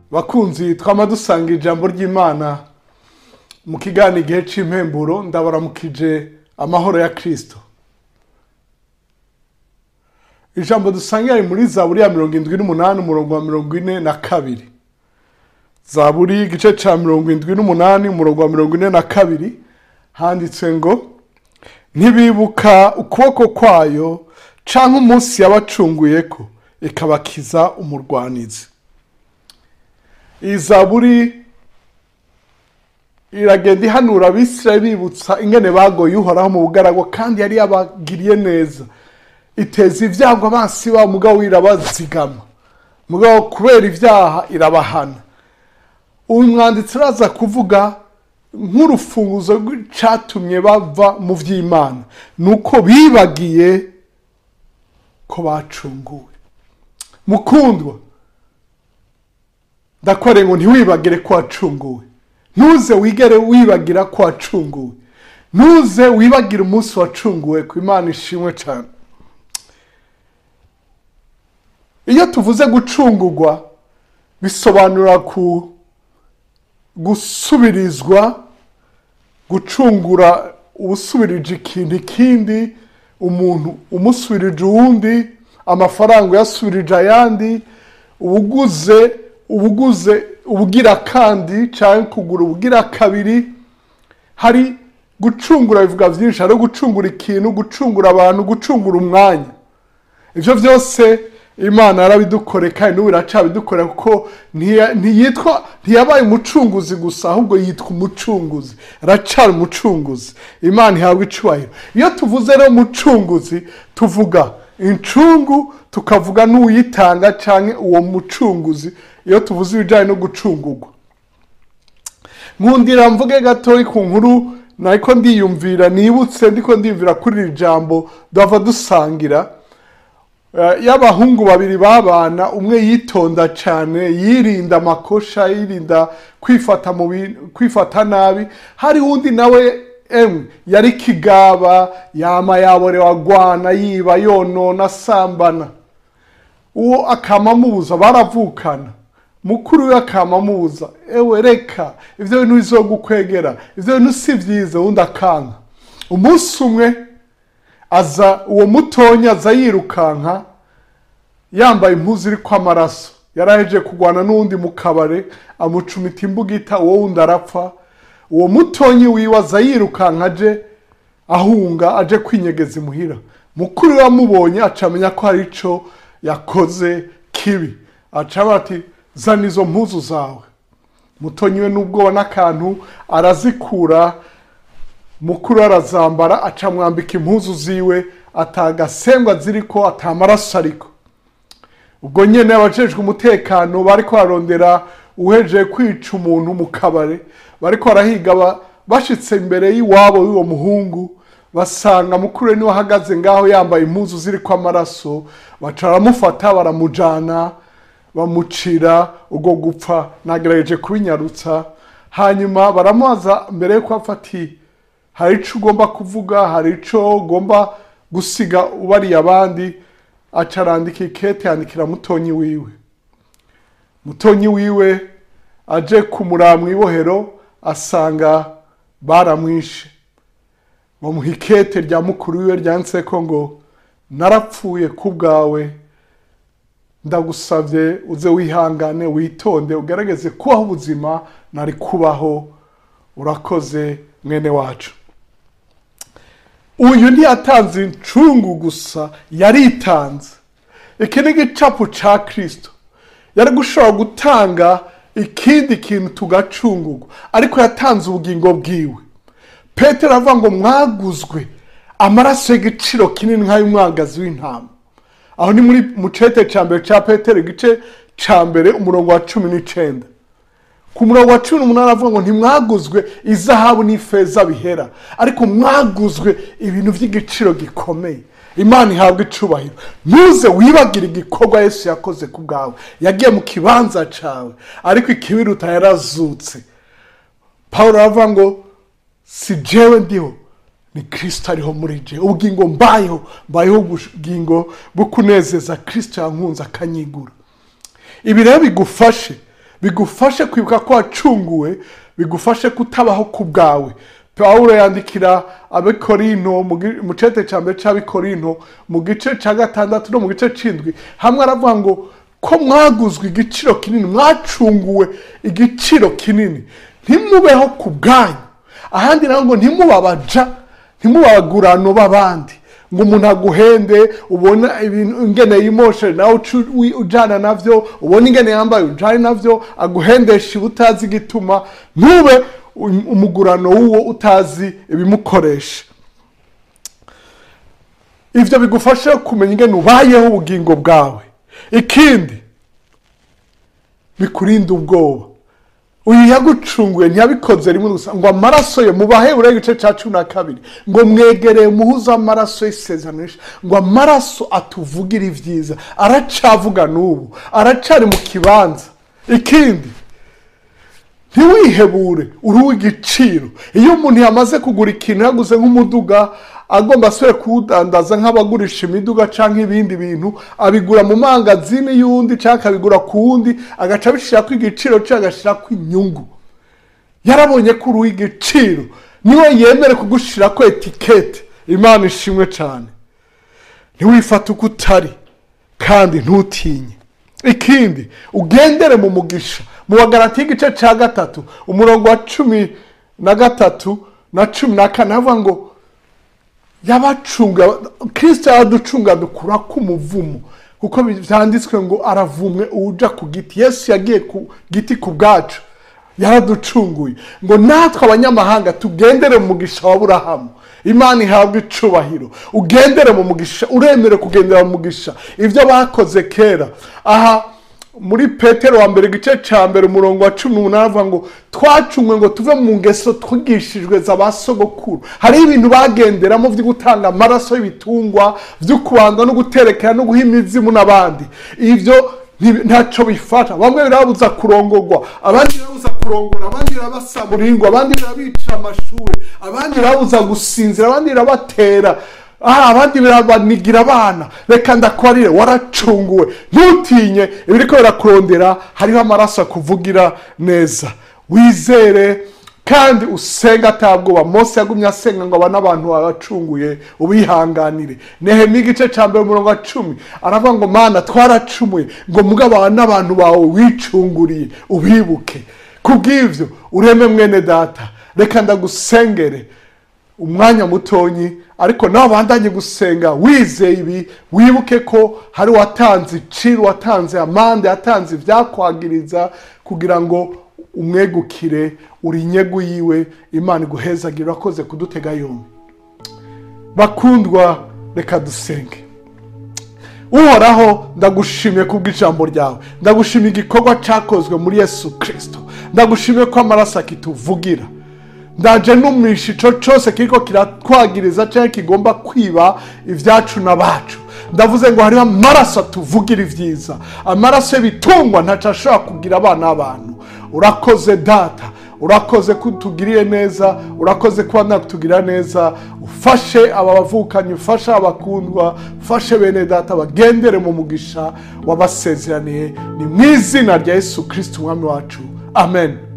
bakunzi twama dusanga ijambo ry'imana mu kiganiro igihe cy'impemburo ndabaramukije amahoro ya kirisito ijambo dusanga ari muri zaburi ya mirongo indwi n'umunani umurongo wa mirongo ine na kabiri zaburi igice cya mirongo indwi n'umunani umurongo wa mirongo ine na kabiri handitse ngo ntibibuka ukuboko kwayo cyangwa umunsi yabacunguye ko ikabakiza umurwanizi iyi zaburi iragenda ihanura abisirayeli bibutsa ingene bagoye uhoraho mu bugaragwa kandi yari yabagiriye neza iteza ibyago abansi babo mugabo irabazigama mugabo kubera ibyaha irabahana uyu mwanditsi araza kuvuga nk'urufunguzo rw'icyatumye bava mu by'imana ni uko bibagiye ko bacunguwe mukundwa ndakoreye ngo ntiwibagire ko wacunguwe ntuze wigere wibagira ko wacunguwe ntuze wibagire umunsi wacunguwe ku imana ishimwe cyane iyo tuvuze gucungurwa bisobanura ku gusubirizwa gucungura ubusubirije ikintu ikindi umuntu umusubirije uwundi amafaranga uyasubirije ayandi ubuguze ubuguze ubugira kandi cyangwa kugura ubugira kabiri hari gucungura bivuga byinshi hari gucungura ikintu gucungura abantu gucungura umwanya ibyo byose imana yarabidukore kandi n'ubu iracabidukorera kuko ntiyitwa ntiyabaye umucunguzi gusa ahubwo yitwa umucunguzi aracara umucunguzi imana ihabwa icubahiro iyo tuvuze rero umucunguzi tuvuga incungu tukavuga n'uyitanga cyangwa uwo mucunguzi iyo tuvuze ibijyanye no gucungurwa nkundira mvuge gatoya ku nkuru niko ndiyumvira nibutse ndiko ndiyumvira kuri iri jambo duhava dusangira y'abahungu babiri babana umwe yitonda cyane yirinda amakosha yirinda kwifata mu kwifata nabi hari undi nawe emwe yari kigaba yama yaborewe agwana yiba yonona asambana uwo akamamubuza baravukana mukuru we akamamubuza ewe reka ibyo bintu bizogukwegera ibyo bintu si byiza undi akanka umunsi umwe aza uwo mutonya aza yirukanka yambaye impuzu iri kw'amaraso yaraheje kurwana n'uwundi mu kabare amucumita imbugita uwo wundi arapfa uwo mutonyi wiwe aza yirukanka aje ahunga aje kwinyegeza imuhira mukuru we amubonye acamenya ko hari icyo yakoze kibi acaba ati zana izo mpuzu zawe mutonyi we n'ubwoba n'akantu arazikura mukuru arazambara acamwambika impuzu ziwe atagasengwa ziri ko atamaraso ariko ubwo nyine abajejwe umutekano bari kwarondera uhejeje kwica umuntu mu kabare bari kwarahiga bashitse imbere y'iwabo y'uwo muhungu basanga mukuru we niwe ahagaze ngaho yambaye impuzu ziri ko amaraso baca baramufata baramujana bamucira ubwo gupfa nagerageje kubinyarutsa hanyuma baramubaza mbere yuko afati hari icyo ugomba kuvuga hari icyo ugomba gusiga ubariye abandi aca arandika ikete yandikira mutonyi wiwe mutonyi wiwe aje kumuraba mu ibohero asanga baramwishe bamuha ikete rya mukuru wiwe ryanditse ko ngo narapfuye ku bwawe ndagusabye uze wihangane witonde ugaragaze kubaho ubuzima nari kubaho urakoze mwene wacu uyu ntiyatanze incungu gusa yaritanze iki ni igicapu cya kirisito yari gushobora gutanga ikindi kintu tugacungurwa ariko yatanze ubugingo bwiwe petero avuga ngo mwaguzwe amaraso y'igiciro kinini nk'ay'umwagazi w'intama aho ni muri mucete cya mbere cya petero igice cya mbere umurongo wa cumi n'icyenda ku murongo wa cumi n'umunani avuga ngo ntimwaguzwe izahabu n'ifeza bihera ariko mwaguzwe ibintu by'igiciro gikomeye imana ihabwa icubahiro ntuze wibagire igikorwa yesu yakoze ku bwawe yagiye mu kibanza cyawe ariko ikibiruta yarazutse paul aravuga ngo si jewe ndiho ni kirisito ariho muri je ubugingo mbayeho mbayeho ubugingo bwo kunezeza kirisito yankunze akanyigura ibi rero bigufashe bigufashe kwibuka ko wacunguwe bigufashe kutabaho ku bwawe pawulo yandikira abikorinto mu gi- mu cete cya mbere cy'abikorinto mu gice cya gatandatu no mu gice cy'indwi hamwe aravuga ngo ko mwaguzwe igiciro kinini mwacunguwe igiciro kinini ntimubeho ku bwanyu ahandi naho ngo ntimubabaja ntimubagurano b'abandi ngo umuntu aguhende ubona ibintu ingene yimoshe nawe ucu- wi- ujana navyo ubona ingene yambaye ujane navyo aguhendesha utazi igituma ntube um- umugurano w'uwo utazi ibimukoresha ivyo bigufasha kumenya ingene ubayeho ubugingo bwawe ikindi bikurinda ubwoba uyu yagucunguye ntiyabikoze rimwe gusa ngo amaraso ye mubaheburayo igice cya cumi na kabiri ngo mwegereye muhuze amaraso y'isezerano rishya ngo amaraso atuvugira ibyiza aracavuga n'ubu aracari mu kibanza ikindi ntiwihebure uri uw'igiciro iyo umuntu yamaze kugura ikintu yaguze nk'umuduga agomba asubire kuwudandaza nk'abagurisha imiduga cyangwa ibindi bintu abigura mu mangazini y'undi cyangwa akabigura ku wundi agaca abishyira ku igiciro cye agashyira ku inyungu yarabonye ko uri uw'igiciro niwe yemere kugushyira ku etikete imana ishimwe cyane ntiwifate uko utari kandi ntutinye ikindi ugendere mu mugisha mu bagarati y'igice cya gatatu umurongo wa cumi na gatatu na cumi na kane havuga ngo yabacunga kirisita yaraducunga dukura k'umuvumo kuko byanditswe ngo aravumwe uwuja ku giti yesu yagiye ku giti ku bwacu yaraducunguye ngo natwe abanyamahanga tugendere mu mugisha wa burahamu imana ihabwa icubahiro ugendere mu mugisha uremere kugendera mu mugisha ibyo bakoze kera aha muri petero wa mbere igice cya mbere umurongo wa cumi n'umunani avuga ngo twacungwe ngo tuve mu ngeso twigishijwe za ba sogokuru hariho ibintu bagenderamo byo gutanga amaraso y'ibitungwa byo kubanza no guterekera no guha imizimu n'abandi ibyo nti- ntacyo bifata bamwe birababuza kurongorwa abandi birababuza kurongora abandi birabasaburirwa abandi birabica amashuri abandi birababuza gusinzira abandi birabatera ah, abandi birabanigira abana reka ndakwarire waracunguwe ntutinye ibiriko birakurondera hariho amaraso akuvugira neza wizere kandi usenga atabwoba mose yagumye asenga ngo aba n'abantu babacunguye ubihanganire nehemiya igice cya mbere umurongo wa cumi aravuga ngo mana twaracumuye ngo mugabo aba n'abantu bawe wicunguriye ubibuke kubw'ibyo ureme mwene data reka ndagusengere umwanya mutonyi ariko nawe bandanye gusenga wizeye ibi wibuke ko hari watanze iciro watanze amande yatanze ibyakwagiriza kugira ngo umwegukire uri inyegu yiwe imana iguhezagire urakoze kudutega yombi bakundwa reka dusenge uhoraho ndagushimiye kubw'ijambo ryawe ndagushimiye igikorwa cyakozwe muri yesu kirisito ndagushimiye ko amaraso akituvugira ndaje numisha ico cose kiriko kiratwagiriza cyangwa kigomba kwiba ibyacu n'abacu ndavuze ngo hariho amaraso atuvugira ibyiza amaraso y'ibitungwa ntaco ashobora kugira abana b'abantu urakoze data urakoze ko utugiriye neza urakoze kuba nakutugirira neza ufashe aba bavukanye ufashe abakundwa ufashe bene data bagendere mu mugisha wabasezeraniye ni mu izina rya yesu kirisiti umwami wacu amen